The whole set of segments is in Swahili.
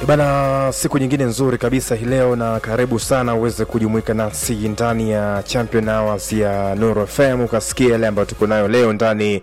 Bana, siku nyingine nzuri kabisa hii leo, na karibu sana uweze kujumuika nasi ndani ya Champion Hours ya Nuru FM ukasikia yale ambayo tuko nayo leo ndani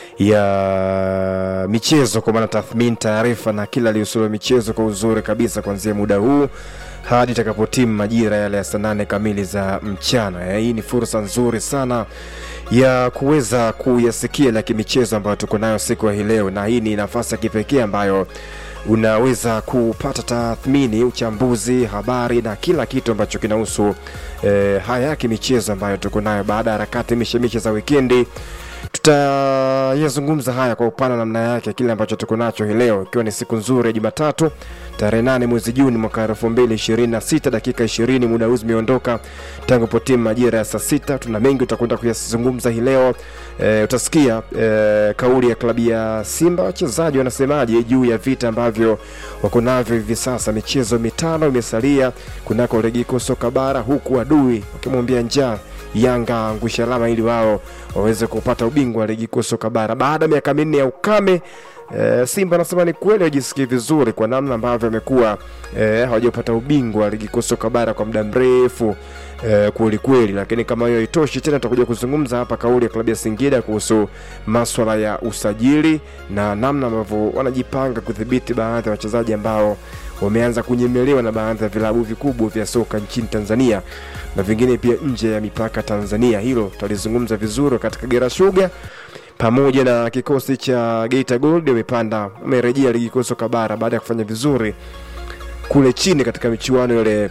ya michezo, kwa maana tathmini, taarifa na kila lihusulo michezo kwa uzuri kabisa, kuanzia muda huu hadi itakapotimu majira yale ya saa nane kamili za mchana. Hii ni fursa nzuri sana ya kuweza kuyasikia la kimichezo ambayo tuko nayo siku ya hii leo, na hii ni nafasi ya kipekee ambayo unaweza kupata tathmini, uchambuzi, habari na kila kitu ambacho kinahusu eh, haya ya kimichezo ambayo tuko nayo baada ya harakati mishemishe za wikendi. Tutayazungumza haya kwa upana namna yake, kile ambacho tuko nacho hii leo, ikiwa ni siku nzuri ya Jumatatu tarehe nane mwezi Juni mwaka elfu mbili ishirini na sita dakika ishirini muda huu zimeondoka tangu potimu majira ya saa sita. Tuna mengi utakwenda kuyazungumza hii leo. E, utasikia e, kauli ya klabu ya Simba, wachezaji wanasemaje juu ya vita ambavyo wako navyo hivi sasa. Michezo mitano imesalia kunako ligi kuu soka bara, huku adui wakimwambia njaa Yanga angusha alama ili wao waweze kupata ubingwa wa ligi kuu soka bara baada ya miaka minne ya ukame. E, Simba anasema ni kweli wajisikii vizuri kwa namna ambavyo amekuwa e, hawajapata ubingwa wa ligi kuu soka bara kwa muda mrefu e, kweli kweli, lakini kama hiyo haitoshi tena, tutakuja kuzungumza hapa kauli ya klabu ya Singida kuhusu maswala ya usajili na namna ambavyo wanajipanga kudhibiti baadhi ya wachezaji ambao wameanza kunyemelewa na baadhi ya vilabu vikubwa vya soka nchini Tanzania na vingine pia nje ya mipaka Tanzania. Hilo tutalizungumza vizuri katika Kagera Sugar pamoja na kikosi cha Geita Gold wamepanda wamerejea ligi kuu soka bara baada ya kufanya vizuri kule chini katika michuano ile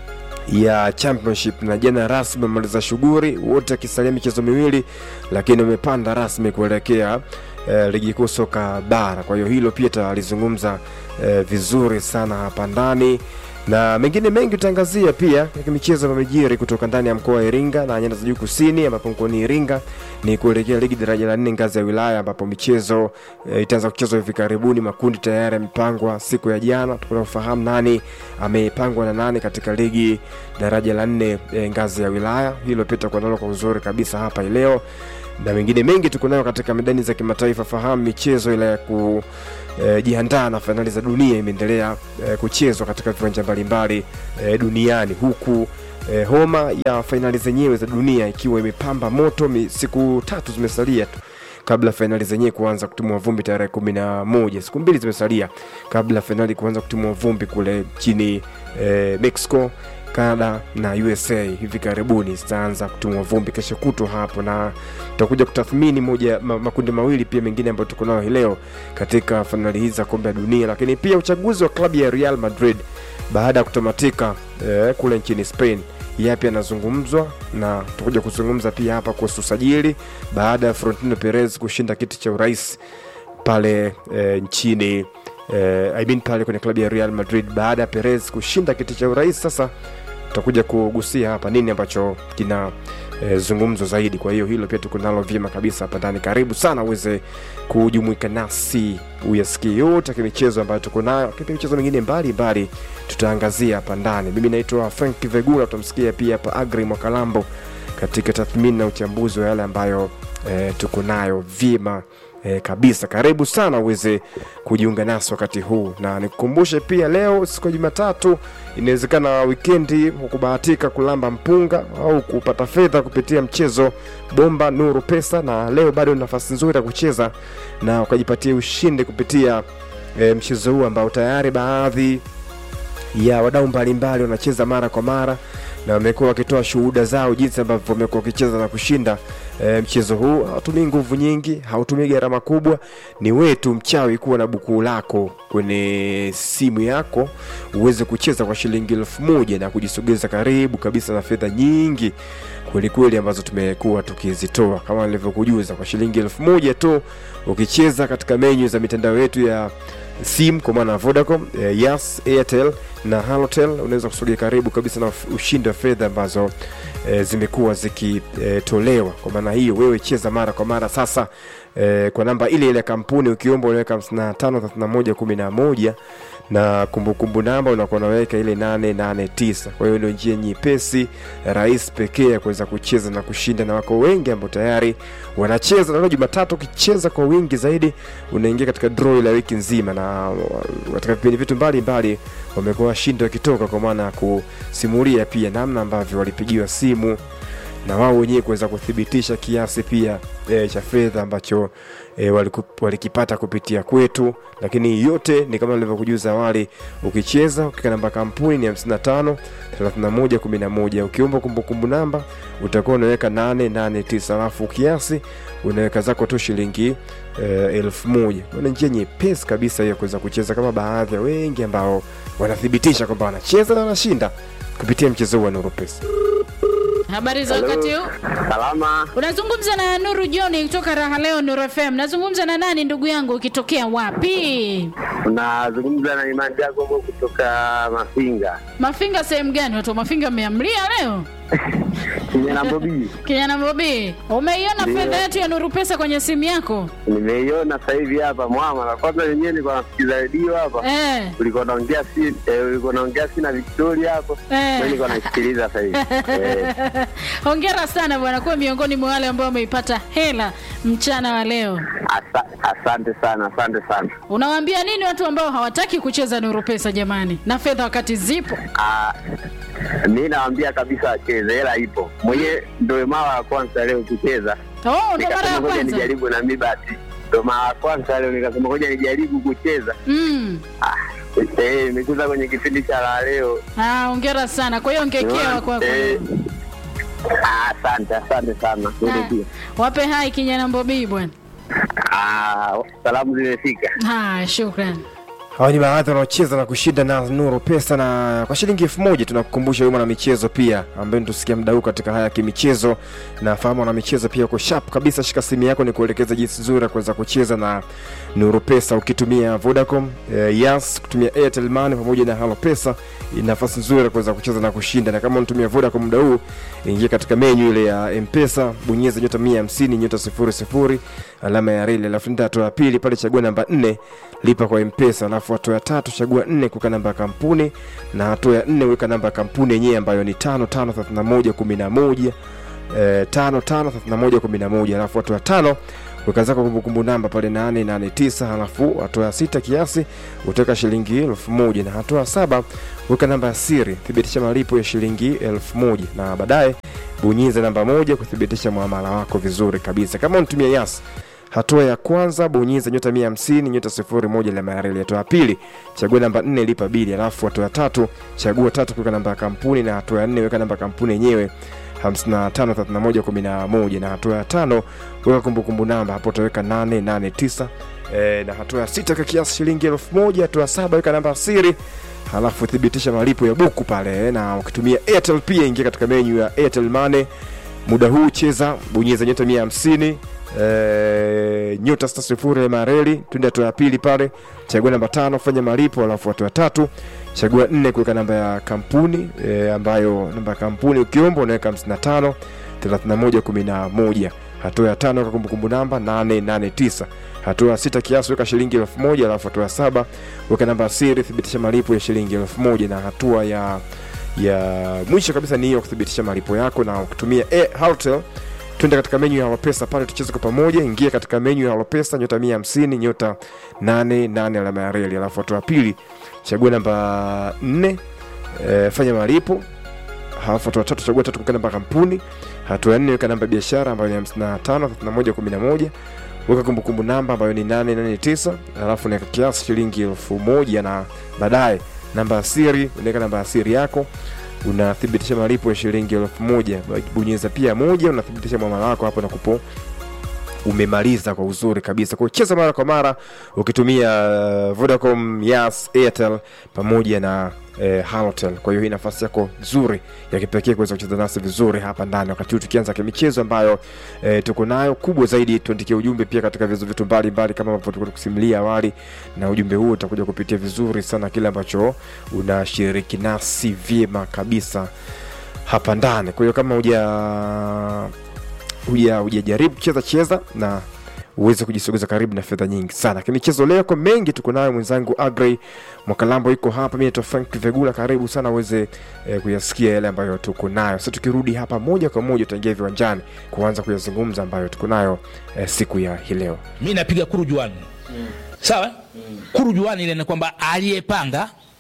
ya championship na jana rasmi wamaliza shughuli wote akisalia michezo miwili, lakini wamepanda rasmi kuelekea eh, ligi kuu soka bara. Kwa hiyo hilo pia tutalizungumza eh, vizuri sana hapa ndani na mengine mengi tutaangazia pia katika michezo ya mijiri kutoka ndani ya mkoa wa Iringa na nyanda za juu kusini, ambapo mkoani Iringa ni kuelekea ligi daraja la nne ngazi ya wilaya, ambapo michezo e, itaanza kuchezwa hivi karibuni. Makundi tayari yamepangwa siku ya jana, tunafahamu nani amepangwa na nani katika ligi daraja la nne e, ngazi ya wilaya. Hilo pia tutakuwa nalo kwa uzuri kabisa hapa leo, na mengine mengi tuko nayo katika medani za kimataifa. Fahamu michezo ile ya ku E, jiandaa na fainali za dunia imeendelea e, kuchezwa katika viwanja mbalimbali e, duniani huku e, homa ya fainali zenyewe za dunia ikiwa imepamba moto. Mi, siku tatu zimesalia tu kabla fainali zenyewe kuanza kutimua vumbi tarehe kumi na moja. Siku mbili zimesalia kabla fainali kuanza kutimua vumbi kule nchini e, Mexico Canada na USA hivi karibuni zitaanza kutimua vumbi kesho kutwa hapo, na tutakuja kutathmini moja ma, makundi mawili pia mengine ambayo tuko nayo hii leo katika fainali hizi za kombe la dunia, lakini pia uchaguzi wa klabu ya Real Madrid baada ya kutamatika eh, kule nchini Spain yapi yanazungumzwa, na tutakuja kuzungumza pia hapa kuhusu usajili baada ya Florentino Perez kushinda kiti cha urais pale eh, nchini eh, I mean pale kwenye klabu ya Real Madrid baada ya Perez kushinda kiti cha urais sasa tutakuja kugusia hapa nini ambacho kina e, zungumzo zaidi. Kwa hiyo hilo pia tuko nalo vyema kabisa hapa ndani. Karibu sana uweze kujumuika nasi uyasikie yote ya michezo ambayo tuko nayo, lakini michezo mingine mbalimbali tutaangazia hapa ndani. Mimi naitwa Frank Vegula, tutamsikia pia hapa Agri Mwakalambo katika tathmini na uchambuzi wa yale ambayo e, tuko nayo vyema E, kabisa. Karibu sana uweze kujiunga nasi wakati huu, na nikukumbushe pia leo siku ya Jumatatu, inawezekana wikendi hukubahatika kulamba mpunga au kupata fedha kupitia mchezo bomba Nuru Pesa, na leo bado ni nafasi nzuri ya kucheza na ukajipatia ushindi kupitia e, mchezo huu ambao tayari baadhi ya wadau mbalimbali wanacheza mara kwa mara na wamekuwa wakitoa shuhuda zao jinsi ambavyo wamekuwa wakicheza na kushinda e, mchezo huu. Hautumii nguvu nyingi, hautumii gharama kubwa, ni wewe tu mchawi kuwa na bukuu lako kwenye simu yako uweze kucheza kwa shilingi elfu moja na kujisogeza karibu kabisa na fedha nyingi kwelikweli ambazo tumekuwa tukizitoa kama nilivyokujuza, kwa shilingi elfu moja tu ukicheza katika menyu za mitandao yetu ya simu kwa maana Vodacom, eh, Yas, Airtel na Halotel unaweza kusogea karibu kabisa na ushindi wa fedha ambazo eh, zimekuwa zikitolewa. Kwa maana hiyo wewe cheza mara kwa mara sasa eh, kwa namba ile ile ya kampuni ukiomba unaweka 55 31 11 na kumbukumbu namba unakuwa unaweka ile 889. Kwa hiyo ndio njia nyepesi rahisi pekee ya kuweza kucheza na kushinda, na wako wengi ambao tayari wanacheza. Na leo Jumatatu, ukicheza kwa wingi zaidi unaingia katika draw la wiki nzima, na katika vipindi vitu mbalimbali wamekuwa washindi wakitoka, kwa maana ya kusimulia pia namna ambavyo walipigiwa simu na wao wenyewe kuweza kuthibitisha kiasi pia e, cha fedha ambacho e, waliku, walikipata kupitia kwetu, lakini yote ni kama nilivyokujuza awali, ukicheza ukika namba kampuni ni 55 31 11, ukiomba kumbukumbu namba utakuwa unaweka 889 alafu kiasi unaweka zako tu shilingi e, elfu moja. Ni njia nyepesi kabisa hiyo kuweza kucheza, kama baadhi ya wengi ambao wanathibitisha kwamba wanacheza na wanashinda kupitia mchezo huu wa Nuru Pesa. Habari za wakati huu? Salama, Unazungumza na Nuru John kutoka Raha Leo Nuru FM. Nazungumza na nani ndugu yangu, ukitokea wapi? unazungumza na Imani Jacobo kutoka Mafinga Mafinga sehemu gani? Watu wa Mafinga mmeamlia leo? kijana Bobi. Kijana Bobi, umeiona Ndio. fedha yetu ya Nuru Pesa kwenye simu yako? Nimeiona sasa hivi hapa mwama, na kwanza wenyewe nilikuwa nasikiza redio hapa, Eh, ulikuwa naongea si eh, ulikuwa naongea si na Victoria hapo, Eh. mimi nilikuwa naisikiliza sasa hivi eh, hongera sana bwana, kuwa miongoni mwa wale ambao wameipata hela mchana wa leo. asa, asante sana, asante sana. Unawaambia nini watu ambao hawataki kucheza Nuru Pesa jamani, na fedha wakati zipo? Ah, mi nawaambia kabisa wacheze, hela ipo. Mwenyewe ndio mara ya kwanza leo kucheza, Oh, ndo mara ya nikasema ngoja kwanza. nijaribu na mi basi, ndio mara ya kwanza leo nikasema ngoja nijaribu kucheza. Mm. Ah, eh, nimekuza kwenye kipindi cha la leo Ah, hongera sana. Kwa hiyo ngekewa kwako. Eh, ah, Asante, asante sana. Wewe Ah, pia. Wape hai kijana Bobi bwana. Ah, salamu zimefika. Ah, shukrani. Hawa ni baadhi wanaocheza na kushinda na Nuru Pesa, na kwa shilingi elfu moja tunakukumbusha wewe mwana michezo pia ambaye tusikia mda huu katika haya ya kimichezo. Na fahamu wana michezo pia uko sharp kabisa, shika simu yako ni kuelekeza jinsi nzuri ya kuweza kucheza na Nuru Pesa ukitumia Vodacom, eh, Yas, kutumia Airtel Money pamoja na Halo Pesa, ni nafasi nzuri ya kuweza kucheza na kushinda. Na kama unatumia Vodacom muda huu, ingia katika menyu ile ya M-Pesa, bonyeza nyota 150 nyota 00 alama ya reli, alafu nenda hatua ya pili pale, chagua namba 4 lipa kwa M-Pesa, alafu hatua ya tatu chagua 4 kuweka namba ya kampuni, na hatua ya 4 weka namba ya kampuni yenyewe ambayo ni 553111 eh, 553111 alafu hatua ya tano weka zako kumbukumbu namba pale 889 halafu hatua ya sita kiasi utaweka shilingi elfu moja na hatua ya saba weka namba ya siri thibitisha malipo ya shilingi elfu moja na baadaye bonyeza namba moja kuthibitisha muamala wako vizuri kabisa kama unatumia yas hatua ya kwanza bonyeza nyota 150 nyota 01 alama ya reli hatua ya pili chagua namba 4 lipa bili alafu hatua ya tatu chagua tatu kuweka namba ya kampuni na hatua ya nne weka namba ya kampuni yenyewe 553111 na hatua ya tano weka kumbukumbu namba hapo utaweka 889 e, na hatua ya sita weka kiasi shilingi elfu moja hatua ya saba weka namba ya siri halafu thibitisha malipo ya buku pale na ukitumia airtel pia ingia katika menyu ya airtel money muda huu cheza bonyeza nyota 150 e, nyota sita sifuri ya mareli twende hatua ya pili pale chagua namba tano fanya malipo alafu hatua ya tatu chagua nne kuweka namba ya kampuni e, ambayo namba ya kampuni ukiomba unaweka 55 31 11 hatua ya tano weka kumbukumbu namba 889 hatua ya sita kiasi weka shilingi elfu moja alafu hatua ya saba weka namba ya siri thibitisha malipo ya shilingi elfu moja na hatua ya ya mwisho kabisa ni hiyo kuthibitisha malipo yako na ukitumia A- Halotel twende katika menyu ya Halopesa pale tucheze kwa pamoja. Ingia katika menyu ya Halopesa nyota 150 nyota 88 alama ya reli, alafu hatua ya pili chagua namba 4 e, fanya malipo halafu hatua ya tatu chagua tatu kuweka namba ya kampuni. Hatua ya nne weka namba ya biashara ambayo ni 55 31 11 weka kumbukumbu namba ambayo ni 889 alafu naweka kiasi shilingi elfu moja na baadaye namba ya siri unaweka namba ya siri yako unathibitisha malipo ya shilingi elfu moja bonyeza pia moja unathibitisha mwamala wako hapo nakupo umemaliza kwa uzuri kabisa kwa cheza mara kwa mara ukitumia uh, vodacom yas airtel pamoja na eh, halotel kwa hiyo hii nafasi yako nzuri ya kipekee kuweza kucheza nasi vizuri hapa ndani wakati huu tukianza kimichezo ambayo eh, tuko nayo kubwa zaidi tuandikie ujumbe pia katika vyanzo vyetu mbalimbali kama ambavyo tulikuwa tukusimulia awali na ujumbe huo utakuja kupitia vizuri sana kile ambacho unashiriki nasi vyema kabisa hapa ndani kwa hiyo kama huja huja hujajaribu cheza cheza na uweze kujisogeza karibu na fedha nyingi sana kimichezo leo kwa mengi tuko nayo mwenzangu agrey mwakalambo iko hapa mi naitwa frank vegula karibu sana uweze eh, kuyasikia yale ambayo tuko nayo sasa tukirudi hapa moja kwa moja utaingia viwanjani kuanza kuyazungumza ambayo tuko nayo eh, siku ya hii leo mi napiga kurujuani mm. sawa mm. kurujuani ile ni kwamba aliyepanga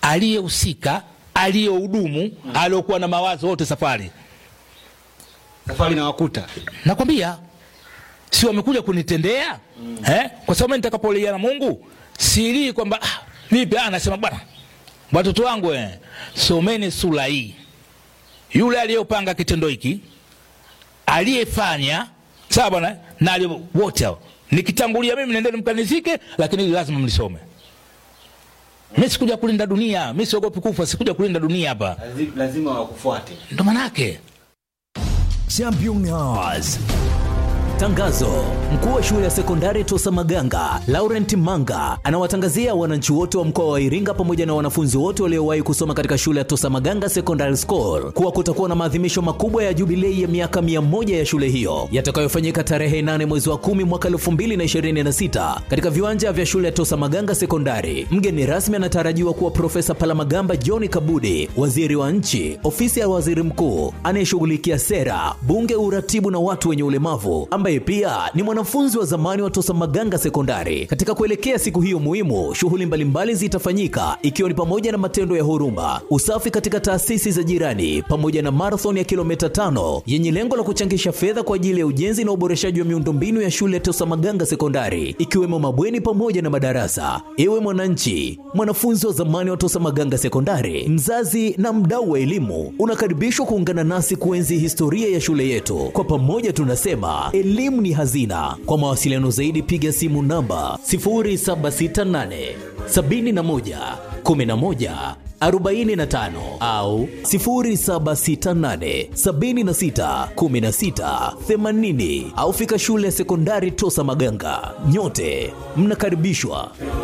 aliyehusika aliyehudumu aliyokuwa na mawazo wote safari safari na wakuta nakwambia si wamekuja kunitendea mm. eh? kwa sababu mimi nitakapolia na mungu silii kwamba ah, vipi ah, nasema bwana watoto wangu eh, someni sura hii yule aliyopanga kitendo hiki aliyefanya sawa bwana na aliye- wote hao nikitangulia mimi nendeni mkanizike lakini hili lazima mlisome mi sikuja kulinda dunia mi siogopi kufa sikuja kulinda dunia hapa lazima wakufuate ndo manake Champion Hours. Tangazo: mkuu wa shule ya sekondari Tosa Maganga Laurent Manga anawatangazia wananchi wote wa mkoa wa Iringa pamoja na wanafunzi wote waliowahi kusoma katika shule ya Tosa Maganga Secondary School kuwa kutakuwa na maadhimisho makubwa ya jubilei ya miaka 100 ya shule hiyo yatakayofanyika tarehe 8 mwezi wa 10 mwaka 2026 katika viwanja vya shule ya Tosa Maganga Sekondari. Mgeni rasmi anatarajiwa kuwa Profesa Palamagamba John Kabudi, waziri wa nchi, ofisi ya waziri mkuu anayeshughulikia sera, bunge, uratibu na watu wenye ulemavu, ambaye pia ni mwanafunzi wa zamani wa Tosa Maganga Sekondari. Katika kuelekea siku hiyo muhimu, shughuli mbalimbali zitafanyika ikiwa ni pamoja na matendo ya huruma, usafi katika taasisi za jirani, pamoja na marathon ya kilomita tano yenye lengo la kuchangisha fedha kwa ajili ya ujenzi na uboreshaji wa miundombinu ya shule ya Tosa Maganga Sekondari, ikiwemo mabweni pamoja na madarasa. Ewe mwananchi, mwanafunzi wa zamani wa Tosa Maganga Sekondari, mzazi na mdau wa elimu, unakaribishwa kuungana nasi kuenzi historia ya shule yetu. Kwa pamoja tunasema elimu ni hazina. Kwa mawasiliano zaidi, piga simu namba 0768 71 11 45 au 0768 76 16 80 au fika shule ya sekondari Tosa Maganga. Nyote mnakaribishwa.